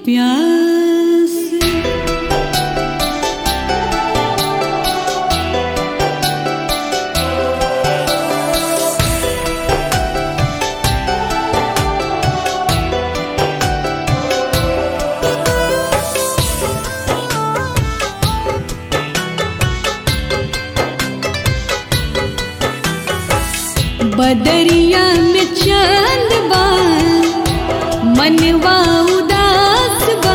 प्यास बदरिया में चांद बा मनवा उदास बा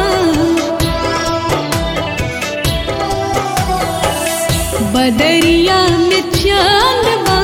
बदरिया में चांद बा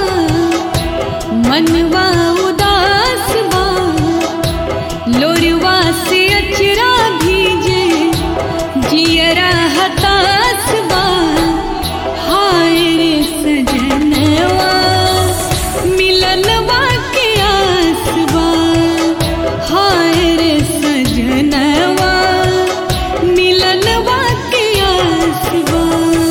मनवा उदास बा लोरवा से अचरा भीजे जियरा हतास बा हाय रे सजनवा मिलनवा के आस बा हाय रे सजनवा मिलनवा के आस बा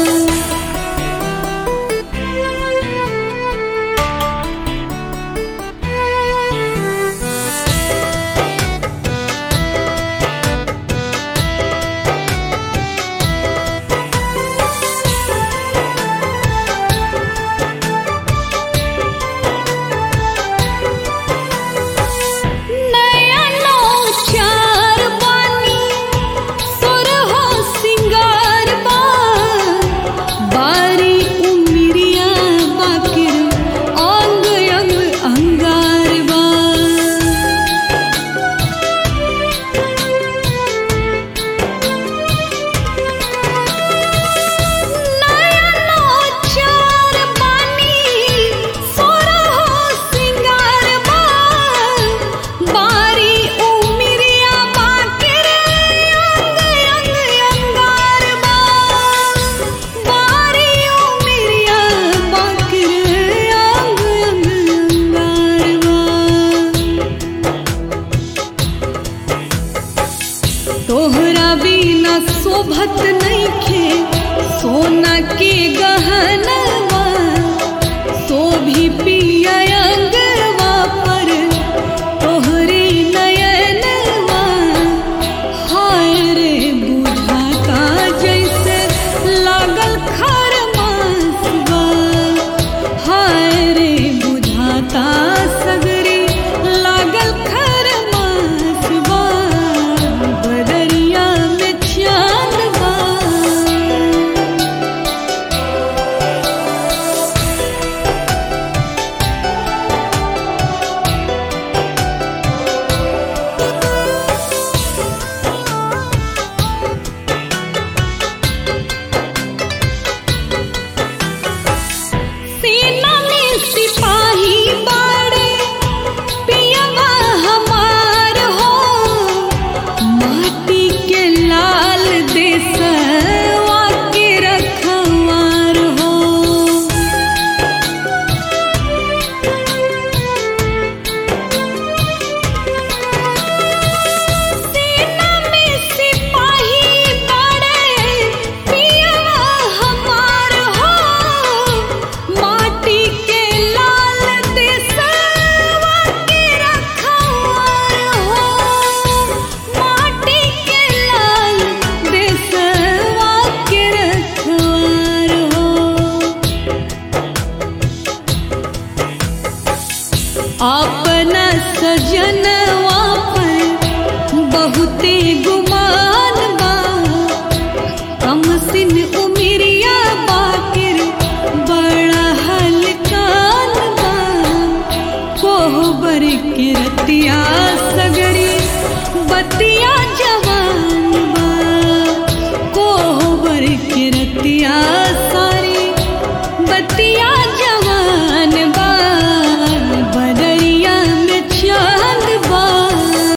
नया नौ चार बानी सुर हो सिंगार बा बारी उमिरिया बाकिर अंग अंग अंगार बा नया नौ चार बानी सुर हो सिंगार बा बारी उमिरिया बाकिर अंग अंग अंगार बा बारी उमिरिया बाकिर अंग अंग अंगार बा तोहरा बिना शोभत नइखे सोना के गहनवा शोभी पिया अंगवा पर तोहरे नयनवा हाय रे बुझाता जैसे लागल खरमासवा हाय रे बुझाता सगरे लागल खरमासवा बदरिया में चांद बा सेना में सिपाही बाड़े पियवा हमार हो माटी के लाल देसवा के रखवार हो सेना में सिपाही बाड़े पियवा हमार हो माटी के लाल देसवा के रखवार हो माटी के लाल देसवा के रखवार हो अपना सजनवा पर बहुते गुमान बा कम सिन उमिरिया बाकिर बड़ा हलकान बा कोहबर के रतिया सगरी बतिया जब